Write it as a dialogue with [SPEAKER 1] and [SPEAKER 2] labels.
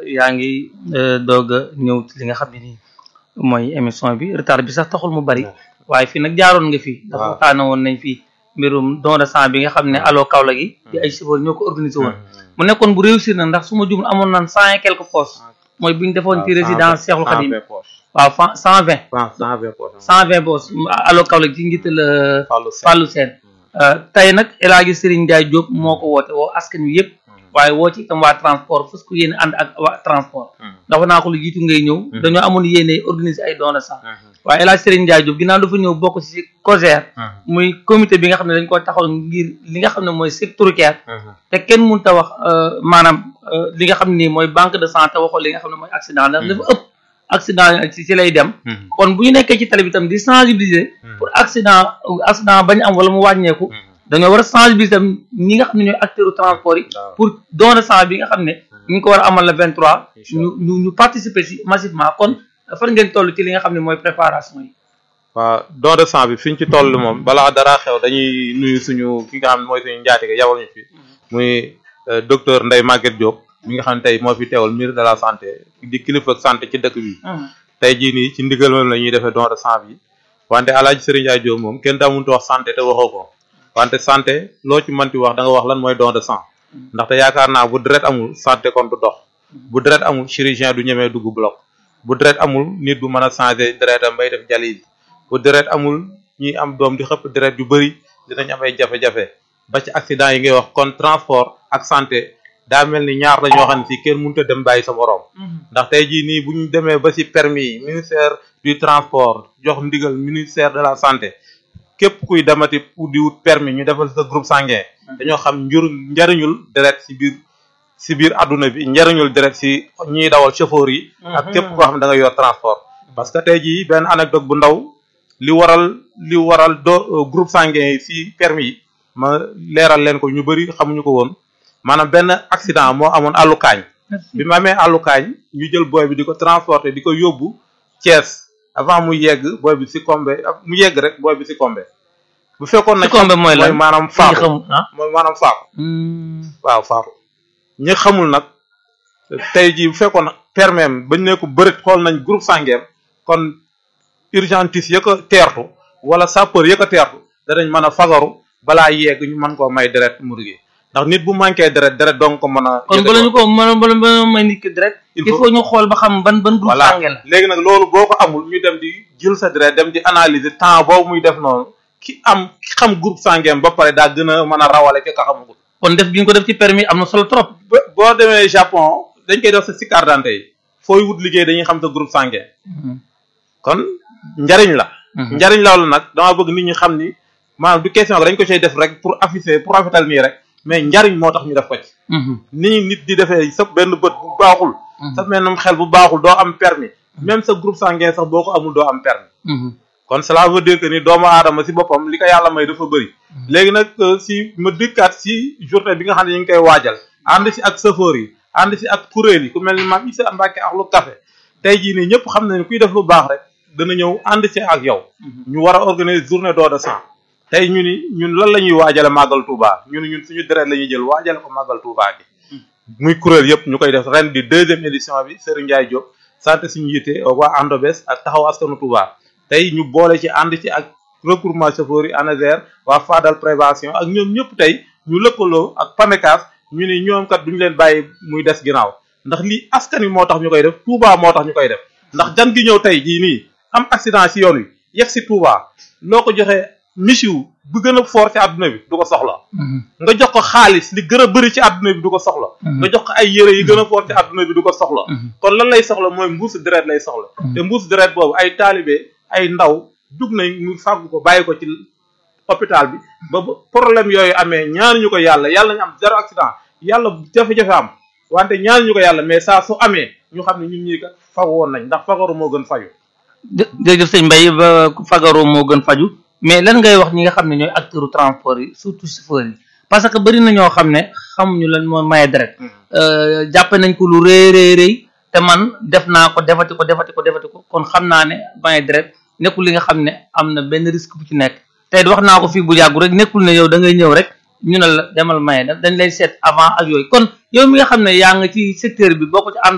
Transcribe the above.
[SPEAKER 1] yaa ngi doog a ñëw ci li nga xam ne nii mooy émission bi retard bi sax taxul mu bari waaye fii nag jaaroon nga fi dafa waxtaane woon nañ fii mbirum don de sang bi nga xam ne allo Kaolack gi di ay chauffeur ñoo ko organisé woon mu nekkoon bu réussir na ndax su ma jumul amoon naan cent et quelques postes mooy bi ñu defoon ci résidence Cheikhul Khadim waaw fa cent vingt cent vingt postes allo Kaolack ci njiital Fallou Sène tey nag El Hadji Serigne Ndiaye Diop moo ko woote woo askan wi yëpp waaye woo ci itam waa transport fas ko yéene ànd ak waa transport dafa naa ko lu jiitu ngay ñëw dañoo amoon yéene organiser ay don de sang waaye El Hadji Serigne Ndiaye Diop ginnaaw dafa ñëw bokk ci COSER muy comité bi nga xam ne dañ ko taxaw ngir li nga xam ne mooy sécuritaire te kenn mënut a wax maanaam li nga xam ne nii mooy banque de sang te waxoo li nga xam ne mooy accident ndax dafa ëpp accident ci ci lay dem kon bu ñu nekkee ci tali bi tam di sensibiliser pour accident accident bañ am wala mu wàññeeku dañoo war a sensibiliser tam ñi nga xam ne ñooy acteurs transport yi pour don de sang bi nga xam ne ñu ngi ko war a amal le 23 ñu ñu ñu participer ci massivement kon fan ngeen toll ci li nga xam ne mooy préparation yi
[SPEAKER 2] waaw don de sang bi fi ñu ci toll moom balaa dara xew dañuy nuyu suñu ki nga xam ne mooy suñu njaatige yabal ñu fi muy docteur Ndeye Maguette Diop mi nga xam ne tey moo fi teewal ministre de la santé di kilifa santé ci dëkk bi tey jii nii ci ndigal moom la ñuy defee don de sang bi wante Alaaji Serigne Ndiaye Diop moom kenn daa mënut wax santé te waxoo ko wante santé loo ci mënti wax da nga wax lan mooy don de sang ndaxte yaakaar naa bu deret amul santé kon du dox bu deret amul chirurgien du ñemee dugg bloc bu deret amul nit bu mën a changer deretam bay def dialyse bu deret amul ñi am doom di xëpp deret yu bëri dinañ am ay jafe-jafe ba ci accident yi ngay wax kon transport ak santé daa mel ni ñaar la ñoo xam ne si kenn mënut a dem bàyyi sa morom ndax tey jii nii bu ñu demee ba ci permis yi ministère du transport jox ndigal ministère de la santé képp kuy demati pour di wut permis ñu defal sa groupe sanguin dañoo xam njur njariñul deret ci biir ci biir adduna bi njariñul deret ci ñiy dawal chauffeur yi ak képp koo xam ne da nga yor transport parce que tey jii benn anecdote bu ndaw li waral li waral do groupe sanguin yi ci permis yi ma leeral leen ko ñu bëri xamuñu ko woon maanaam benn accident moo amoon àllukaañ bi ma amee àllukaañ ñu jël booy bi di ko transporter di ko yóbbu Thiès avant mu yegg booy bi si combe mu yegg rek booy bi si combe bu fekkoon nag
[SPEAKER 1] combe mooy lan
[SPEAKER 2] maanaam faatu mooy maanaam faatu waaw faatu ñi xamul nag tey jii bu fekkoon nag permis bañ ne ko bërit xool nañ groupe sanguin kon urgentiste ya ko teertu wala sapeur ya ko teertu danañ mën a fagaru balaa yegg ñu mën koo may deret mu liggéey ndax nit bu manqué deret deret donc ko mën a
[SPEAKER 1] kon bala ñu ko mën bala bala may nit ki deret il faut ñu xool ba xam ban ban groupe sanguin la
[SPEAKER 2] léegi nag loolu boo ko amul ñu dem di jël sa deret dem di analyser temps boobu muy def noonu ki am ki xam groupe sanguin ba pare daa gën a mën a rawale ki ka xamagul
[SPEAKER 1] kon def bi ñu ko def ci permis am na solo trop
[SPEAKER 2] boo demee Japon dañ koy def sa si carte d'identité yi fooy wut liggéey dañuy xam sa groupe sanguin kon njariñ la njariñ loolu nag dama bëgg nit ñi xam ni maanaam du question dañ ko cay def rek pour afficher pour rafetal nii rek mais njariñ moo tax ñu def ko ci nii nit di defee sa benn bët bu baaxul sa mennum xel bu baaxul doo am permis même sa groupe sanguin sax boo ko amul doo am permis kon cela veut dire que ni doomu aadama si boppam li ko yàlla may dafa bëri léegi nag si ma dikkaat si journée bi nga xam ne ñu ngi koy waajal ànd si ak chauffeur yi ànd si ak kuréel yi ku mel ni maam Issa Mbacke ak lu café tey jii nii ñëpp xam nañu kuy def lu baax rek dana ñëw ànd si ak yow ñu war a organiser journée don de sang tey ñu ni ñun lan la ñuy waajale màggal Touba ñun ñun suñu deret la ñuy jël waajale ko màggal Touba gi muy kuréel yëpp ñu koy def ren di deuxième édition bi Serigne Ndiaye Diop sant suñu yitte waa Andobes ak taxaw askanu Touba tey ñu boole ci ànd ci ak regroupement chauffeur yi ANASER waa Fadal prévention ak ñoom ñëpp tey ñu lëkkaloo ak PAMECAS ñu ni ñoom kat duñu leen bàyyi muy des ginnaaw ndax lii askan wi moo tax ñu koy def Touba moo tax ñu koy def ndax jan gi ñëw tey jii nii am accident si yoon wi yegg si Touba loo ko joxee misiw bu gën a fort ci àdduna bi du ko soxla nga jox ko xaalis li gën a bëri ci àdduna bi du ko soxla nga jox ko ay yére yi gën a fort ci àdduna bi du ko soxla kon lan lay soxla mooy mbuusu deret lay soxla te mbuusu deret boobu ay taalibe ay ndaw jug nañ mu fàggu ko bàyyi ko ci hôpital bi ba problème yooyu amee ñaanuñu ko yàlla yàlla ñu am zéro accident yàlla jafe-jafe am wante ñaanuñu ko yàlla mais saa su amee ñu xam ne ñun ñii kat fagu woon nañ ndax fagaru moo gën faju
[SPEAKER 1] jërëjëf sëñ Mbaye ba fagaru moo gën faju mais lan ngay wax ñi nga xam ne ñooy acteurs transport yi surtout chauffeurs yi parce que bëri na ñoo xam ne xamuñu lan moo maye deret jàppe nañ ko lu rëy rëy rëy te man def naa ko defati ko defati ko defati ko kon xam naa ne maye deret nekkul li nga xam ne am na benn risque bu ci nekk tey wax naa ko fii bu yàggu rek nekkul ne yow da ngay ñëw rek ñu ne la demal maye dañ lay seet avant ak yooyu kon yow mi nga xam ne yaa nga ci secteur bi boo ko ci ànd